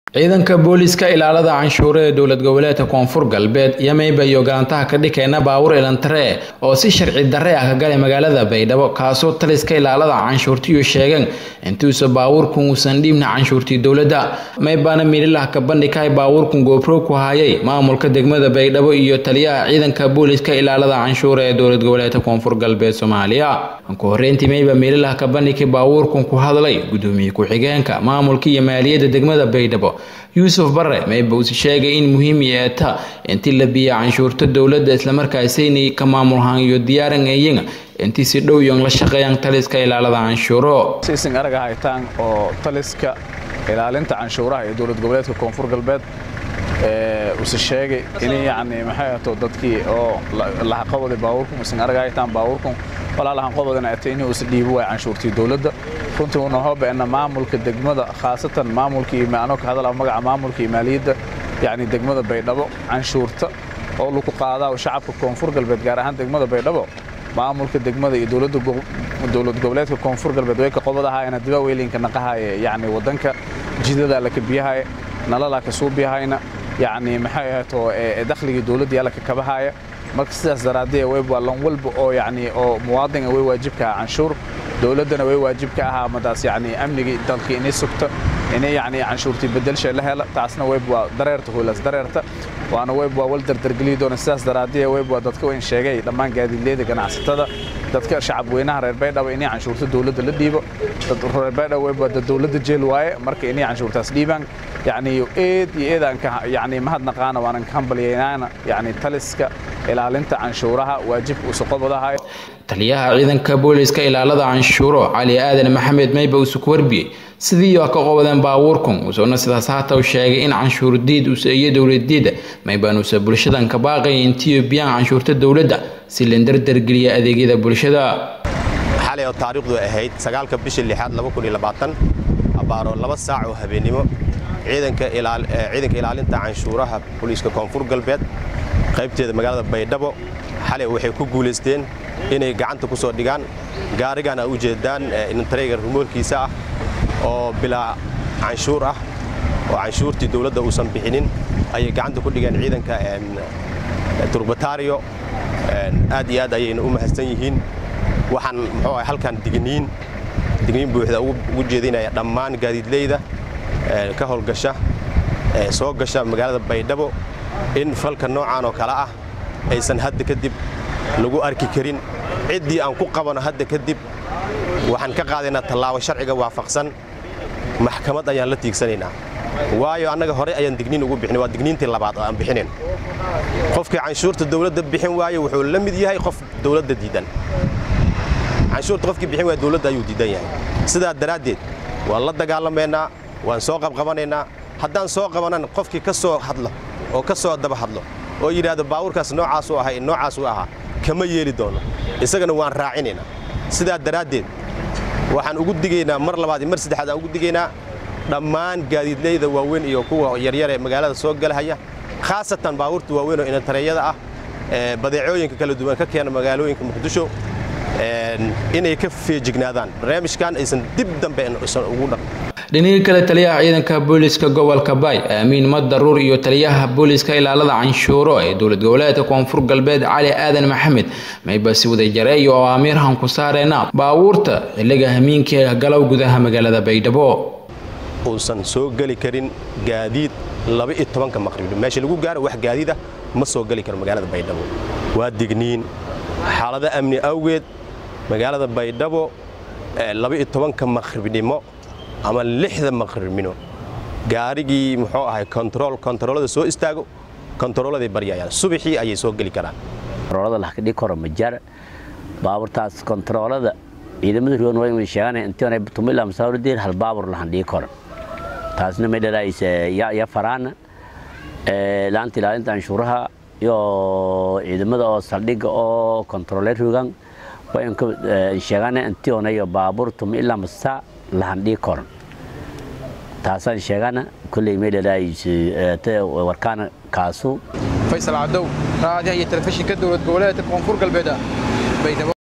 ciidanka booliiska ilaalada canshuure ee dowlad goboleedka koonfur galbeed yamayba iyo galantaha ka dhikeena baawur ilantare oo si sharci darre ah ka galay magaalada baydhabo kaasoo taliska ilaalada canshuurtiyu sheegeen intuusa baawurkun uusan dhiibna canshuurtii dowladda maybaana miililah ka bandhigay baawurkun goobro ku hayay maamulka degmada baydhabo iyo taliyaha ciidanka booliiska ilaalada canshuure ee dowlad goboleedka koonfur galbeed soomaaliya ku horeyntii mayba miililah ka bandhigay baawurkun ku hadlay gudoomiye ku-xigeenka maamulka iyo maaliyadda degmada baydhabo yuusuf bare mayba uuse sheegay in muhiim yeeta intii la biya canshuurta dowladda islamarkaasaynay ka maamulhaan iyo diyaaran eeyan intii si dhow yon la shaqeeyaan taliska ilaalada canshuuro siising araga haytaan oo taliska ilaalinta canshuuraha ee dowlad goboleedka koonfur galbeed use sheegay in yani maxay ahato dadkii oo lahaqabada baawurkun ising araga haytaan baawurkun walaalahan qobodana ata inuu is dhiibo waay canshuurtii dowladda runtii una hobeena maamulka degmada khaasatan maamulkii anoo ka hadala magaca maamulka iyo maaliyadda yani degmada baydhabo canshuurta oo lagu qaadaa shacabka koonfur galbeed gaar ahaan degmada baydhabo maamulka degmada iyo dowlad goboleedka koonfur galbeed way ka qobadahaayana dibaa weylinka naqahaaye yani wadanka jidada la kabiyahaya nalala ka suubiyahayna yani maxay ahato dakhligii dowladda yaa la ka kabahaaya marka sidaas daraadee wayba lan walba oo yani oo muwaadinga way waajibka aha canshuur dowladdana way waajibka ahaa madaas yani amnigii dalkii inay sugta inay yani canshuurtii bedelsha la hela taasna wayba dareerta hoolas dareerta waana wayba wal dardargeliyi doona sidaas daraadee wayba dadka wayn sheegay dhammaan gaadiidleyda ganacsatada dadka shacab weynaha reer baydhabo inay canshuurta dowladda la dhiibo reer baydhabo wayba dad dowladda jeel waaye marka inay canshuurtaas dhiibaan yani eed iyo eedaan ka yani mahadnaqaana waanan ka hambalyaynaana yani taliska ilaalinta canshuuraha waajibka uuse qobadahay taliyaha ciidanka booliiska ilaalada canshuuro cali aadan maxamed mayba uuse ku warbiyey sidii oo ka qobadeen baawuurkun uusuna sidaas haata u sheegay in canshuur diid use iyo dowladdiida maybaanuse bulshadan ka baaqay intiyo biyaan canshuurta dowladda si la dardargeliya adeegyada bulshada xalay oo taariikhdu ahayd sagaalka bishii lixaad abaaro laba saac oo habeennimo ciidanka ilaalinta canshuuraha booliiska koonfur galbeed qaybteeda magaalada baydhabo xalay waxay ku guulaysteen inay gacanta ku soo dhigaan gaarigan a u jeedaan inantareyga rumoolkiisa ah oo bilaa canshuur ah oo canshuurtii dowladda uusan bixinin ayay gacanta ku dhigeen ciidanka turbatario aad iyo aad ayayna u mahadsan yihiin waxaan muxuu ah halkan digniin digniin buuxda ugu jeedinaya dhammaan gaadiidleyda ka howlgasha soo gasha magaalada baydhabo in falka noocaan oo kale ah aysan hadda kadib lagu arki karin ciddii aan ku qabano hadda kadib waxaan ka qaadaynaa tallaabo sharciga waafaqsan maxkamad ayaan la tiigsanaynaa waayo annaga hore ayaan digniin ugu bixin waa digniintii labaad oo aan bixinin qofkii canshuurta dowladda bixin waayo wuxuu la mid yahay qof dowladda diidan canshuurta qofkii bixin waaya dowladda ayuu diidan yahay sidaa daraaddeed waan la dagaalamaynaa waan soo qabqabanaynaa haddaan soo qabanan qofkii ka soo hadlo oo ka soo daba hadlo oo yidhaahdo baawurkaas noocaasuu ahay noocaasuu ahaa kama yeeli doono isagana waan raacinaynaa sidaa daraaddeed waxaan ugu digaynaa mar labaad iyo mar saddexaad aan ugu digaynaa dhammaan gaadiidleyda waaweyn iyo kuwa yaryar ee magaalada soo galahaya khaasatan baawurta waaweyn oo inantareeyada ah ee badeecooyinka kala duwan ka keena magaalooyinka muqdisho inay ka feejignaadaan barnaamijkan aysan dib dambe isan ugu dhaq dhinaga kale taliyaha ciidanka booliiska gobolka baay aamiin madaruur iyo taliyaha booliiska ilaalada canshuuro ee dowlad goboleedka koonfur galbeed cali aadan maxamed mayba si wadajareey oo aamiirhan ku saareena baabuurta xilliga hamiinka galow gudaha magaalada baydhabo uusan soo geli karin gaadiid laba-iyo tobanka maqribni meesha lagu gaaro wax gaadiida ma soo geli karo magaalada baydhabo waa digniin xaalado amni awgeed magaalada baydhabo laba-iyo tobanka maqribnimo ama lixda maqribnimo gaarigii muxuu ahay kontarool kontaroolada soo istaago kontarooladay baryayaan subaxii ayay soo geli karaan kontaroolada lahkadhigi karo majar baaburtaas kontaroolada ciidamada ruwan way sheeganay intii tumila masawirdir hal baabur lahan dhigi karo taasna may dhalaaysa ya faraana laanta ilaalinta canshuuraha iyo ciidamada oo saldhiga oo kontaroole rugan way sheeganay intii onayo baabur tumila masa lahan dhigi karo taasaan sheegana kulley may dhalaaysa warkaana kaasu faysal cadow raadiyaha iyo telefishinka dowlad goboleedka koonfur galbeed baydhabo